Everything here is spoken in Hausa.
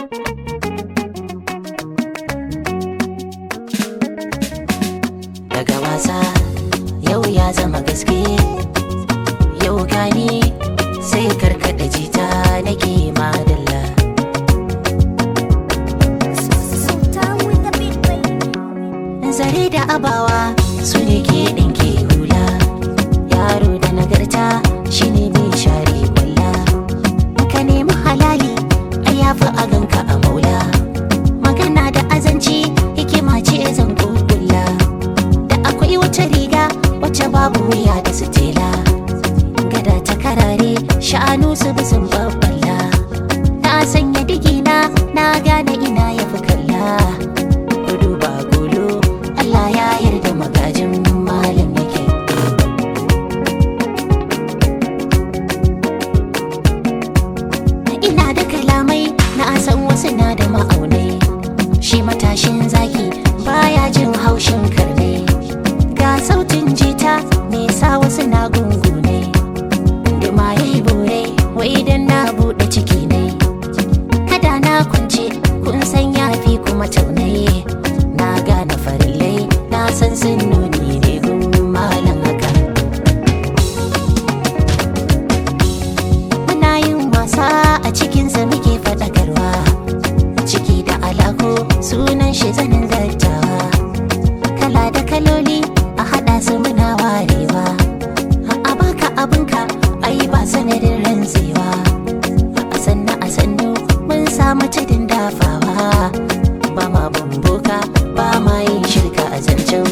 daga wasa yau ya zama gaske yau gani sai karkada jita nake madalla zare da abawa su ne ke ɗinke hula yaro da nagarta shine mai share kwalla ka nemi halali a yafi a ganka a maula magana da azanci hikima ce zan kulla da akwai wata riga wacce babu wuya da sitela gada ta karare sha'anu su bi sun babbala na sanya digina na gane ina ya fi kalla gudu ba gudu Allah ya yarda magajin malam yake ina da kalamai na san wasu na da ma'aunai shi matashin zaki baya jin haushin karne ga sautin jita me sa wasu na gungune duma ya yi bore wai idan na buɗe ciki ne kada na kwance kun san yafi kuma taunaye na gane farillai na san sun nuni ne gun malam haka muna yin wasa a cikinsa muke faɗakarwa ciki da alako sunan shi zanen dattawa kala da kaloli a haɗa su muna warewa a baka abinka ai ba sanadin rantsewa a sannu a sannu mun samu tudun dafawa ba ma bamboka ba ma yin shirka a zancen